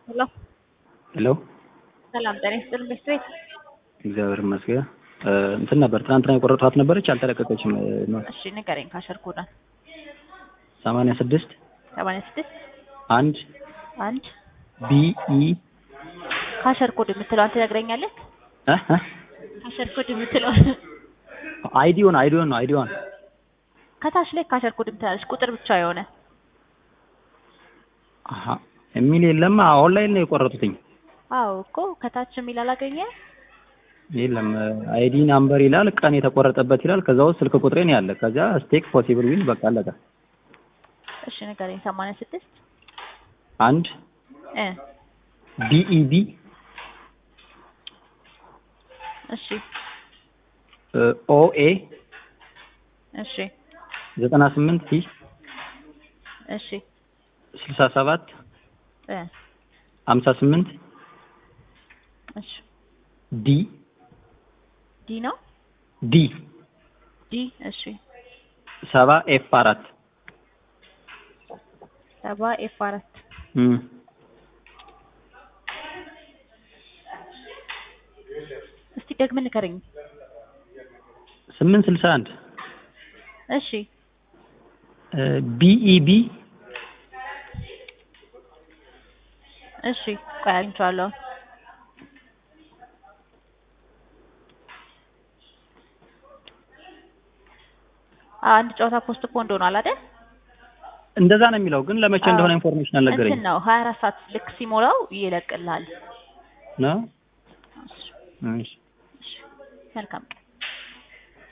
ሄሎ ሄሎ ሰላም ጤና ይስጥልኝ ቤት ቤት እግዚአብሔር ይመስገን። እንትን ነበር ትናንትና የቆረጥኋት ነበረች አልተለቀቀችም። እሺ ንገረኝ ካሸር ኮዳን ሰማንያ ስድስት ሰማንያ ስድስት አንድ አንድ ቢኢ ካሸር ኮድ የምትለዋን ትነግረኛለህ? ካሸር ኮድ የምትለው አይዲዮን አይዲዮን ነው አይዲዮን ከታች ላይ ካሸር ኮድ የምትላለች ቁጥር ብቻ የሆነ አሀ የሚል የለም። ኦንላይን ነው የቆረጡትኝ። አዎ እኮ ከታች የሚል አላገኘ የለም አይዲ ናምበር ይላል፣ ቀን የተቆረጠበት ይላል። ከዛ ውስጥ ስልክ ቁጥሬን ያለ ከዛ ስቴክ ፖሲብል ዊል በቃ አለቀ። እሺ ንገረኝ ሰማንያ ስድስት አንድ እ ቢኢቢ እሺ ኦኤ እሺ ዘጠና ስምንት ሲ እሺ ስልሳ ሰባት እ ሀምሳ ስምንት እሺ ዲ ዲ ነው ዲ ዲ እሺ ሰባ ኤፍ አራት ሰባ ኤፍ አራት እም እስቲ ደግመህ ንገረኝ ስምንት ስልሳ አንድ እሺ ቢኢቢ እሺ ቆይ አግኝቼዋለሁ አንድ ጨዋታ ፖስት ፖንድ ሆኗል አይደል እንደዛ ነው የሚለው፣ ግን ለመቼ እንደሆነ ኢንፎርሜሽን አልነገረኝ እንትን ነው ሀያ አራት ሰዓት ልክ ሲሞላው ይለቅልሃል ነው። እሺ እሺ እሺ መልካም ቀን